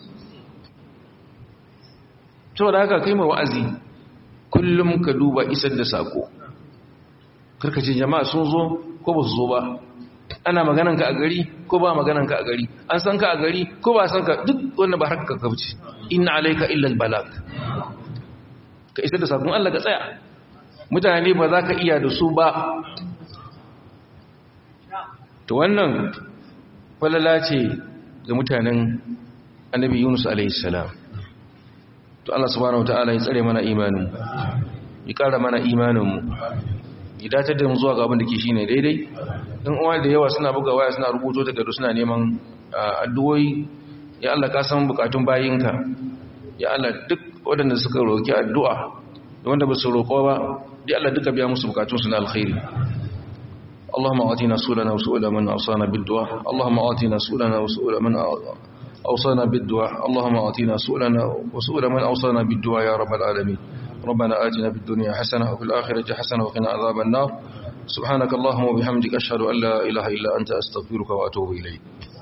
to da haka kai mai wa'azi kullum ka duba isar da sako karkace jama'a sun zo ko ba su zo ba ana magananka a gari ko ba magananka a gari an san ka a gari ko ba san ka duk wanda ba harka ka wuce inna alayka illa albalag ka isar da sakon Allah ka tsaya mutane ba za ka iya da su ba to wannan falala ce ga mutanen annabi Yunus alaihi salam to Allah subhanahu wataala ya tsare mana imanin ya kara mana imanin mu ya datar da mu zuwa ga abin da ke shine daidai dan uwa da yawa suna buga waya suna rubuto takardu suna neman addu'o'i ya Allah ka san bukatun bayinka ya Allah duk waɗanda suka roki addu'a da wanda ba su roƙo ba ya Allah duka biya musu bukatun su na alkhairi اللهم آتنا سؤلنا وسؤل من أوصانا بالدعاء اللهم آتنا سؤلنا وسؤل من أوصانا بالدعاء اللهم آتنا سؤلنا وسؤل من أوصانا بالدعاء يا رب العالمين ربنا آتنا في الدنيا حسنة وفي الآخرة حسنة وقنا عذاب النار سبحانك اللهم وبحمدك أشهد أن لا إله إلا أنت أستغفرك وأتوب إليك